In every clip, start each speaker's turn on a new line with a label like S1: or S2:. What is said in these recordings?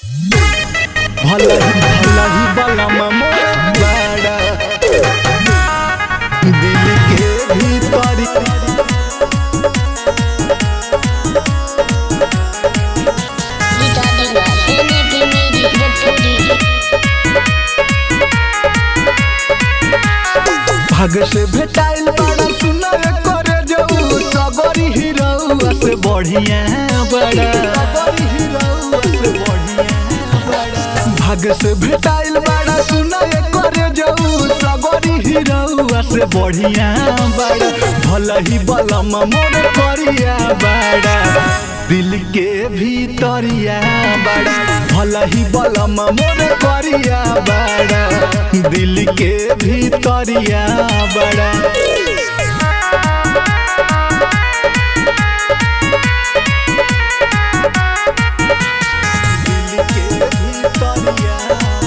S1: भलही भलही बलम मोर बाड़ा दिल के भीतरी
S2: Regarding the Henry Miri Deputy.
S1: भाग से भेटाइल बड़ा सुनर करे जाऊ सबरी हीरोआ से बढ़िया बड़ा सबरी हीरोआ से बढ़िया बड़ा भाग से भेटाइल बड़ा सुनर करे जाऊ सबरी हीरोआ से बढ़िया बड़ा भलही बलम मोर करिया बड़ा दिल के भीतरिया बड़ा भलही बलम मोर करिया बड़ा दिल के भीतरिया बड़ा दिल के भीतरिया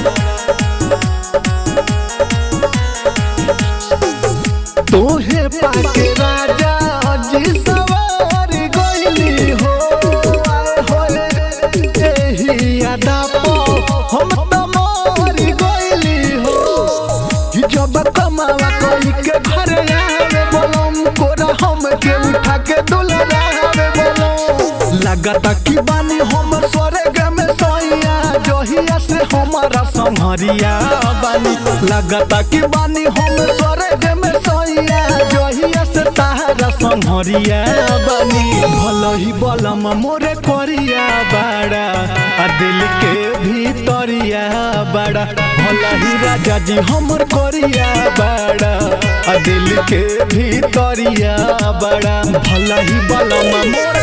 S1: तोहे पाके राजा जी सवार गइली हो आए होए एही अदा पो हम त मर गइली हो कि जब कमावा कई के घर आवे बोलम कोरा हम के उठा के दुलरावे बोलम लगता कि बानी हम स्वर्ग में सोइया जहिया से हमारा संहरिया बानी लगता कि बानी हम स्वर्ग में सोइया जहिया से तारा संहरिया बानी भलही बलम मोरे करिया बाड़ा आ दिल के भीतरिया बाड़ा भलही राजा जी हमर करिया बाड़ा आ दिल के भीतरिया बाड़ा भलही बलम मोरे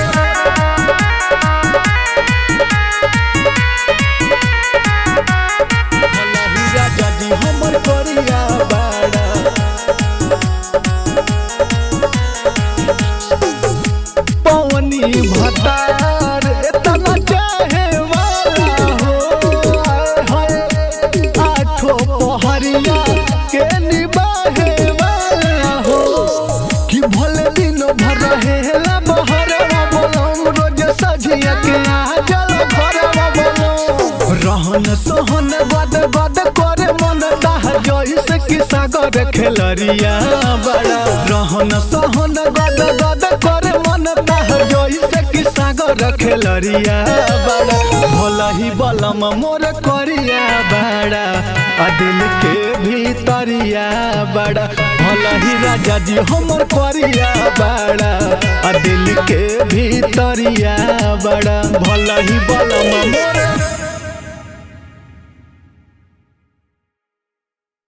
S1: भलही राजा जी हमर करिया बाड़ा पवनी भतार इतना चाहे वाला हो आए हाय आठो पहरिया के निबाहे वाला हो कि भले दिन भर रहेला बहरवा बोलम रोज सझिया के आ जल भरवा बोलम रहन सहन गद गद करे मन ताह जइसे कि सागर खेलरिया बड़ा रहन सहन गद गद करे मन ताह जइसे कि सागर खेलरिया बड़ा भलही बलम मोर करिया बड़ा आ दिल के भीतरिया बड़ा भलही राजा जी हमर करिया बड़ा आ दिल के भीतरिया बड़ा भलही बलम मोर